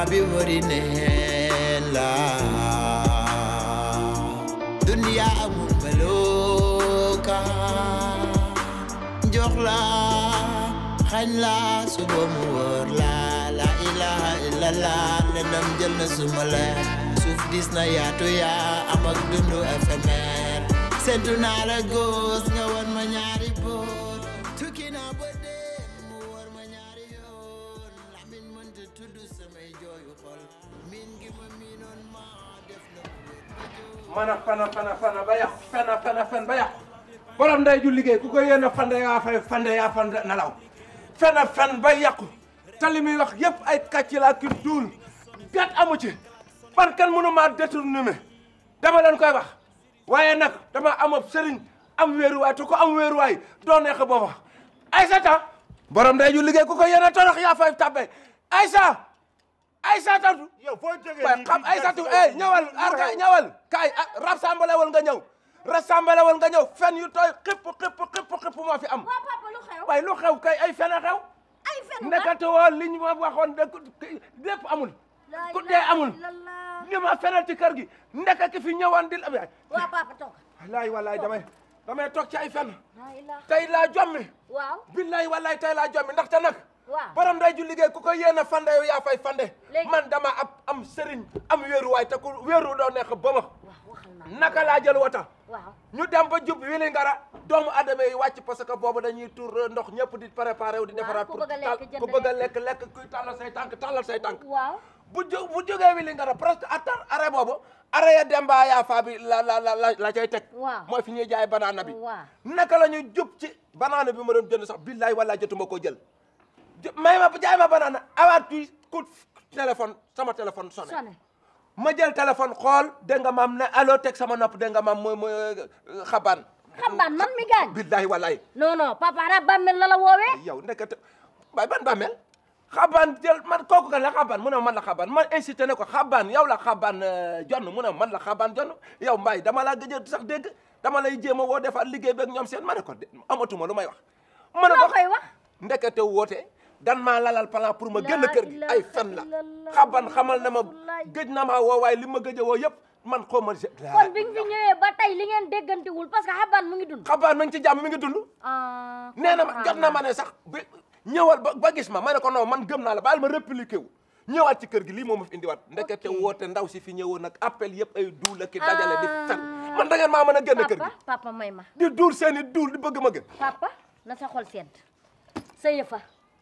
bi wari neen la dunya amul meloka jox la xañ la suba mu wër la la ilaha illallah lendam jël na suma leer suuf dis na yaatu yaa am ak dundu éphémère sentu naa la góos nga wan ma ñaari boor tukki naa ba dee mu war ma ñaari yoon lamin mënta tudd samay jooyu xol min gi ma miinoon ma def na mu wér ba joo mana fana fana fana ba yàqu fana fana fan ba yàqu borom nday ju liggéey ku ko yéene fande yaa fay fande yaa fan nalaw fana fan ba yàqu te li muy wax yëpp ay kàcc laa ki duul gat amu ci man kan mënu maa détourné dama leen koy wax waaye nag dama amob sëriñ am wéeruwaay te ko am wéeruwaay doo neex booba Aysata borom nday ju liggéey ku ko yéene torox yaa fay tabbe Aysa Aysata yow foo jógee waaye xam Aysatu eh ñëwal arka ñëwal kaay rassemblé wal nga ñëw rassemblé wal nga ñëw fen yu tooy xipp xipp xipp xipp moo fi am waa papa lu xew waaye lu xew kay ay fen a xew ay fen nekkate woo li ñu ma waxoon de lépp amul ku dee amul li ma fenal ci kër gi ndeka ki fi ñëwoon di la waa papa toog wallaay wallaay damay damay toog ci ay fen laa ilaha tey laa jommi waaw billaay wallaay tey laa jommi ndaxte nag waaw borom day ju liggéey ku ko yéene fande yow yaa fay fande Léegi- man dama ab am sëriñ am wéeruwaay te ku wéeru doo nekk ba ma waaw waxal naa naka laa jël wata waaw ñu dem ba jub wili ngara doomu adama yi wàcc parce que boobu dañuy tur ndox ñëpp di préparé wu di Waaw, defaraat ku pour bëgg a lekk tal- jënd ku bëgg a lekk. lekk lekk kuy tàllal say tànk tàllal say tànk waaw bu jo bu jógee wili ngara presque attar arrêt boobu arrêt ya demba yaa faa bi la la la la la cay teg Waaw. mooy fi ñuy jaay banaana bi waaw naka la ñuy jub ci banaana bi ma doon jënd sax billaay wallaay jotuma koo jël jë- may ma jaay ma banaana avant tu coup téléphone sama téléphone sonné sonné ma jël téléphone xool dégg nga maam ne allo teg sama nopp dégg nga maam mooy mooy xabaan xambaan man mi gaañ billaay wallaay non non papa ara bàmmel la la woowee yow ndekete waaye ban bàmmeel xabaan jël man kooku kan la xabaan mu ne man la xabaan man incité ne ko xabaan yow la xabaan jonn mu ne man la xabaan jonn yow mbaay dama laa gëj a sax dégg dama lay jéem a woo defaat liggéey beeg ñoom seen ma ne ko de amatuma lu may wax ma ne loo ko koy wax ndekete woote dan maa lalal plan pour ma génn kër gi ay fen la illallah, xaban xamal na ma wallaay. gëj na maa woo waaye li ma gëj a woo yëpp man xaw ma kon bi nga fi ñëwee ba tey li ngeen déggantewul parce que xambaan mu ngi dund xaban nañ ci jàmm mi ngi dund ah nee na ma jot na ma ne sax bi ñëwal ba ba gis ma ma ne ko non man gëm naa la baal ma répliqué wu ñëwaat ci kër gi lii moo ma fi indiwaat ndekete woote ndaw si fi ñëwoon nag appel yëpp ay duul ak i dajale di fen man da ngeen maa mën a génn kër papa gi papa may ma di duul seen i duul di bëgg ma gën papa na sa xol sedd sa yëfa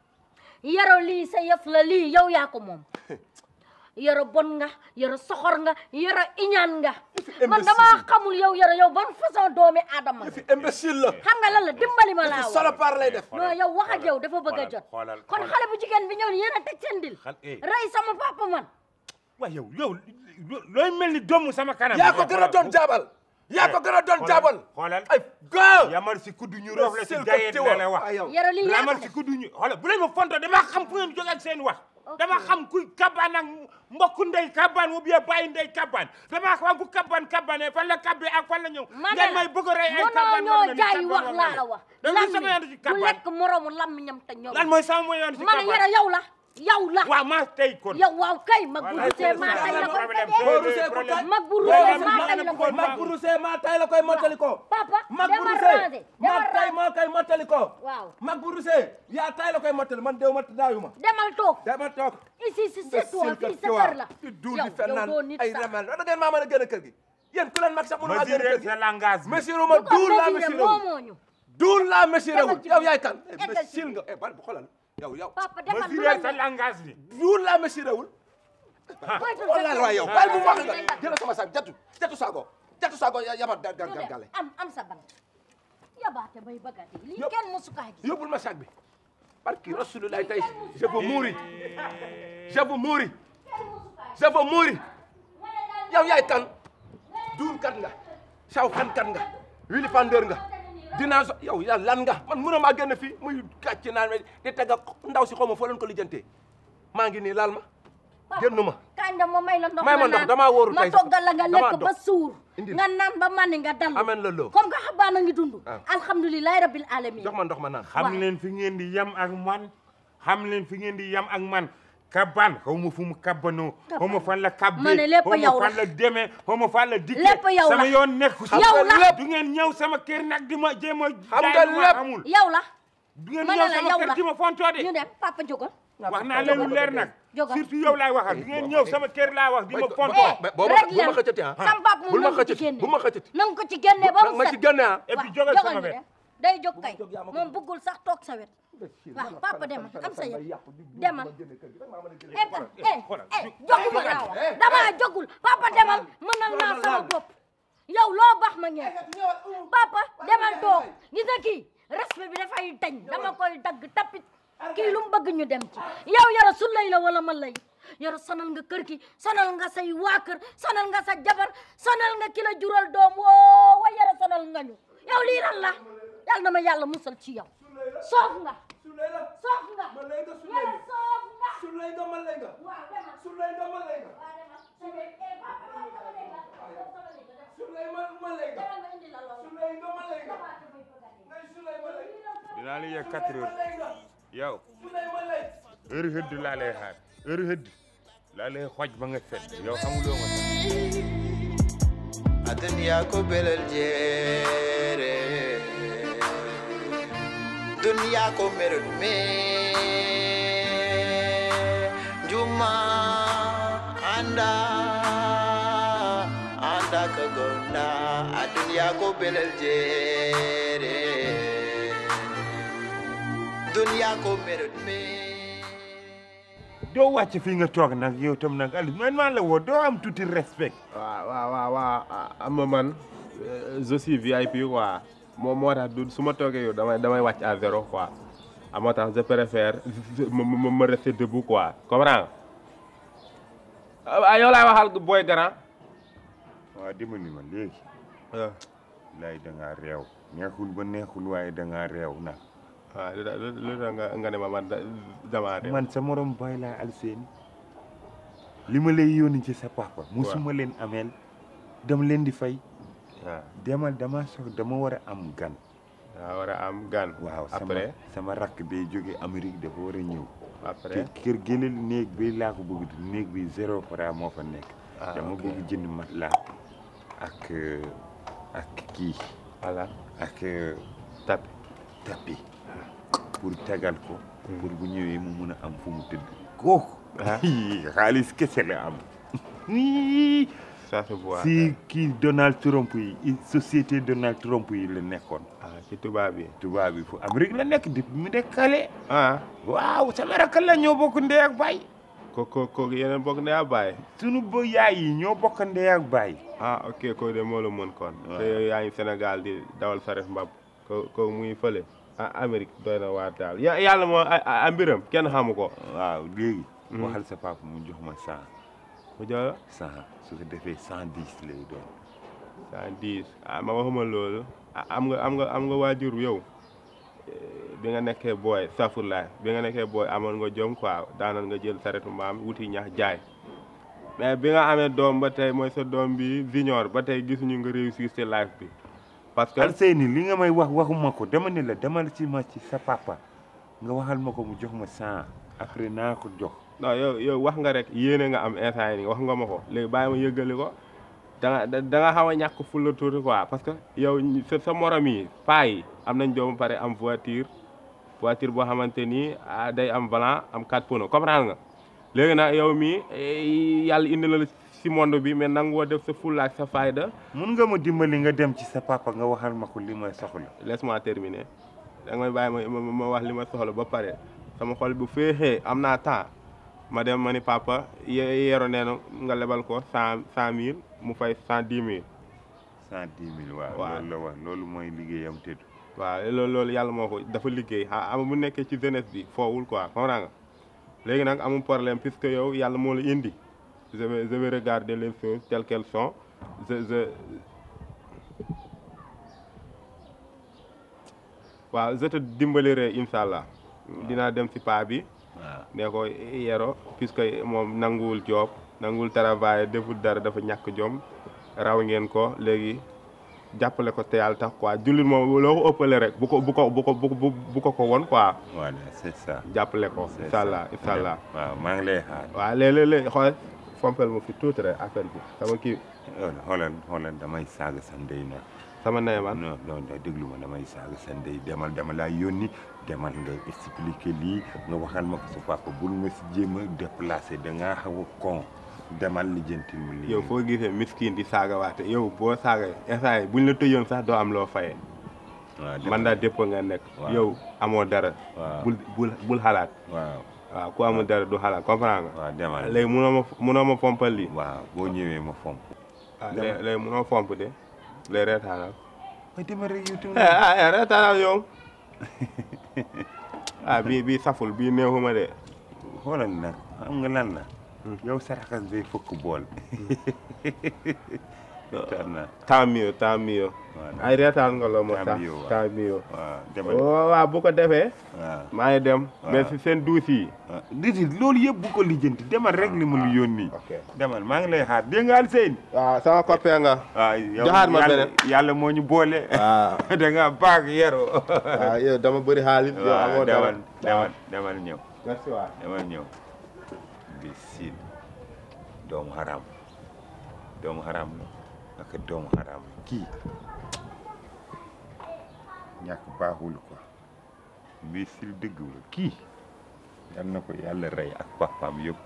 yaro lii sa yëf la lii yow yaa ko moom yaro bon nga yaro soxor nga yaro iñaan nga man imbécile. damaa xamul yow yaro yow ban façon doomi aadama nga fi imbécile la xam nga lan la dimbali ma laa fi wax salopard lay def non yow wax ak yow dafa bëgg a xoolal, jot xoolal, kon xoolal. xale bu jigéen bi ñëw ni yéen a teg seen dil Xal- eh. rey sama papa man waaw yow yow looy mel ni doomu sama kanam. yaa ko gën a doon jaabal yaa ko gën a doon jaabal xoolal ay gaaw yamal si kuddu ñu roof la si sil ko dayet tiwa. la la wax. ay yow yaro lii yaa ko yamal def si kuddu ñu xoolal bu leen ma fonto dama xam fu ngeen jóge ak seen wax. dama xam kuy kabaan ak mbokku ndey kabaan ou bien bàyyi ndey kabaan dama xam bu kabaan kabaanee fan la kabbe ak fan la ñëw. ma ne ngeen la may bëgg a rey ay mënoo kabaan ñoo wala ni jaay kabaan wax wala laa ni. la wax da nga sama yoon ci ku kabaan lekk moroomu lammiñam te ñoom lan mooy sama mooy yoon ci ma ne yaro kabaan yow la yow la waaw maa tey kon. yow waaw kay mag bu Voilà, rusee maa tay la koy problème, fajee boo rusee ku problème. tay mag bu boo rusee rusee maa tay la koy mag bu rusee maa tay la koy mottali ko papa mag bu demal rusee ranger maa demal tay ranger moo koy mottali ko waaw mag bu rusee yaa tay la koy mottali man déw ma daayu ma demal toog dama toog ici si c'est toi fii sa kër la di duul yow di fen yow naan doo nit ay sax remel da ngeen maa mën a gën a kër gi yéen ku leen mag sax mënu maa gën a kër mesurer gi sa langage bi. mesure ma bu ko duul laa mesuré mesure wul moomoo ñu duul laa mesure wul Demal ci yow biir. yaay kan Eggal ci imbécile biir. nga eh bal bu xoolal yow yow papa defal lu mesurer la sa neex. langage bi. duul laa mesure wul moytu sa xoolal kër. waay yow bal bu wax nga Day lakk. jëla sama sac jatu jatu saago jatu saago yamal da gal gal gale am am sa bant yabaate bay bëgg a dee lii Yëpp. kenn mosu kaa gis yóbbul ma sac bi barki rasulullah tey je veux mourir je veux mourir je veux mourir yow yaay kan duul kat nga saw xan kat nga wili pandeur nga dinaa so yow ya lan nga man mënoo maa génn fii muy gàcc naan di teg ak ndaw si xaw ma foo leen ko lijjantee maa ngi nii laal ma génnu ma kañ da ma may la ndox May ma nga ndox, naan. damaa wóoru ma tey. toggal la nga Damaa lekk dox. ba suur Indil. nga naan ba màndi nga dal amen la loo comme que xabaan a ngi dund Ah. alhamdulilahi rabbil alamin jox ma ndox ma naan xam leen fi ngeen di yam ak man xam leen fi ngeen di yam ak man kabban xaw ma fu mu kabbanoo xaw ma fan la kabbee ma ne lépp xaw yow ma la. fan la demee xaw ma fan la dikkee Lépp yow la. sama yoon nekku si Yow la. du ngeen ñëw sama kër nag di ma jéem a Xam jaay nga lu ma lépp. xamul yow la du ngeen ma ne ñëw la sama yow kër la. di ma fontoo de ñu dem papa jógal wax naa leen lu leer nag Jógal. surtout yow laay waxal du ngeen ñëw sama kër laa wax di ma Ba- fontoo ba- boo ma rek bu ma leen xëccati ah sam pap moom bul ma nangu ko ci xëccati génne bu ma xëccati nangu ko ci génne ba nag mu ma set ci génne ah et puis waaw, jógal jógal sama ñu wet dem. day jóg kay moom bëggul sax toog sa wet waaw papa demal am sa yet demal eh eh eh joguma laa wax damaa jogul papa demal mënal naa sama bopp yow loo baax ma ngeen papa demal toog gis nga kii respect bi dafay dañ dama koy dagg tapit kii lu mu bëgg ñu dem ci yow yoro su lay la wala ma lay yoro sonal nga kër ki sonal nga say waa kër sonal nga sa jabar sonal nga ki la jural doom woo wa yoro sonal nga ñu yow lii lan la yàlla na ma yàlla musal ci yow soof nga soof nga yoro soof nga Sulay nga man lay nga waaw demal Sulay nga man lay nga waaw demal eh papa papa sama néeg la sama néeg la Sulay man man lay nga demal ma indi la loolu Sulay nga man lay nga Papa dafay bëgg a dee. ngay Sulay man lay dinaa la yegg quatre heures lay nga yow Sulay man lay heure hëdd laa lay xaar heure hëdd laa lay xoj ba nga set yow xamuloo ma sax Adunia ko belal jere Dunia ko merut me Juma anda anda ka gonda Adunia ko belal jere Dunia ko merut me doo wàcc fii nga toog nag yow tam nag Aliou man maa la woo doo am tuuti respect waaw waaw waaw waaw am na man je suis VIP quoi moom moo tax du su ma toogee yow damay damay wàcc à zéro quoi ah moo tax je préfère ma ma ma rester debout quoi comprends nga ah yow laay waxal booy grand. waaw dimbali ma léegi waaw laay da ngaa réew neexul ba neexul waaye da ngaa réew nag waaw lu tax lu tax nga nga ne ma man da- damaa réew. man sa morom boy laa Alseen li ma lay yónni ci sa papa musuma leen ameel dama leen di fay waaw demal dama sox dama war a am gan daa war a am gan. waaw sama après sama rakk day jóge Amérique dafa war a ñëw après te kër gëlal néeg bi laa ko bëgg néeg bi zéro franc moo fa nekk Ah, dama ok. bëgg jënd matelas ak euh, ak kii voilà ak euh, tapis. tapis pour tegal ko pour bu ñëwee mu mun a am fu mu tëdd kooku xaalis kese la am ça se voit. si kii Donald Trump yi i- société Donald Trump yi la nekkoon ah ci tubaab bi. tubaab bi fu Amérique la nekk depuis mu nekk xale ah waaw sama rakk la ñoo bokk ndey ak baay ko ko ko yeneen bokk ne a bàyyi. sunu ba yaay yi ñoo bokk ndey ak baay ah ok ko de moo la mën kon. waaw. te yow yaa ngi Sénégal di dawal saref mbab ko ko muy fële. ah Amérique doy na waar daal ya yàlla moo a a mbiram kenn xamu ko. waaw léegi waxal sa papa mu jox ma cent mu jox cent su ko defee cent dix lay doon cent dix ah ma waxuma loolu ah, am nga am nga am nga waajur yow eh, bi nga nekkee booy safurlaay bi nga nekkee booy amoon nga jom quoi daanoon nga jël saretu mbaam wuti ñax jaay mais bi nga amee doom ba tey mooy sa doom bi junior ba tey gisuñu nga réussir ci life bi parce que Alseyni li nga may wax waxuma ko dama ne la demal ci ma ci sa papa nga waxal ma ko mu jox ma cent après naa ko jox non yow yow wax nga rek yéene nga am instant yi nii wax nga ma ko léegi bàyyi ma yëggali ko da nga da da nga xaw a ñàkk fulla tuuti quoi parce que yow ñi- sa sa morom yi paa yi am nañ doom ba pare am voiture voiture boo xamante ni ah, day am volant am quatre pneus comprendre nga léegi nag yow mii eh, yàlla indi la si monde bi mais nangoo def sa fulla ak sa fayda mun nga ma dimbali nga dem ci sa papa nga waxal ma ko li may soxla laisse-moi terminer da nga may bàyyi ma ma ma wax li ma soxla ba pare sama xol bu féexee am naa temps ma dem ma ni papa ye- yero nee na nga lebal ko cent cent mille mu fay cent dix mille cent dix mille waaw Waaw. loolu la wax loolu mooy liggéeyam tëdd waaw loolu loolu yàlla moo ko dafa liggéey ah am bu nekkee ci jeunesse bi foowul quoi comprends nga léegi nag amul problème puisque yow yàlla moo la indi je vais je vais regarder les choses telles qu'elles sont je je waaw je te dimbalirai incha allah dinaa dem ci paa bi waaw ne ko yero puisque moom nanguwul job nanguwul travail deful dara dafa ñàkk jom raw ngeen ko léegi jàppale ko te yàlla tax quoi jullit moom loo ko ëppale rek bu ko bu ko bu ko bu bu ko ko won quoi voilà c'est ça jàppale ko c'est incha allah ça. incha allah waaw maa ngi lay xaar waaw léeg-léeg xool fompel ma fi tuuti rek affaire bi sama kii xoolal xoolal damay saaga sa ndey nag sama ndey man non non non déglu ma damay saaga sa ndey demal dama laa yónni demal nga expliquer lii nga waxal ma ko sa papa bul ma si jéem a déplacé da ngaa xaw a con demal lijjanti mu lii yow foo gisee miskin di saaga waate yow boo saaga instant yi buñ la tëjoon sax doo am loo fayee waaw demal. man daa dépôt nga nekk Waaw. yow amoo dara Waaw. bul bul bul xalaat waaw waaw ku amul dara du xalaat comprendre nga waaw demal léegi munoo ma munoo ma fompal lii waaw boo ñëwee ma fomp waaw Demal. léegi léegi munoo fomp de léegi reetaanal ma demal rek yow tamit eh ah eh reetaanal yow ah bii bii saful bii neexuma de xoolal nag xam nga lan la yow saraxas bay fëkk bool tar na tant mieux tant mieux Voilà. ay reetaan nga loo ma Tant sax mieux, waaw. tant mieux waaw demal waaw waaw bu ko defee waaw maa ngi dem mais si seen duus yi waaw déedéet loolu yëpp bu ko lijjanti demal rek li mu lu yónni ok demal maa ngi lay xaar dégg nga Alseyni waaw sama copain nga waaw yow Joxaat ma yàlla- beneen. yàlla moo ñu boole waaw da nga baax yero waaw yow dama bëri xaalis yow waaw amoo dara demal demal demal ñëw merci waay demal ñëw bi siin doomu haram doomu haram la ak doomu haram la kii ñàkk baaxul quoi mbi sil dëgg la kii yal na ko yàlla rey ak papaam yëpp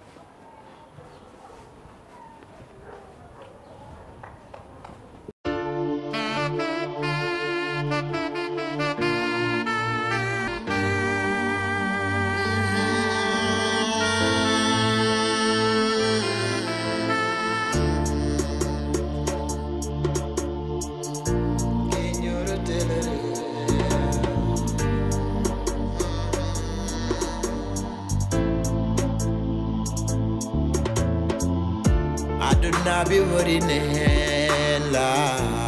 aduna bi wari neen la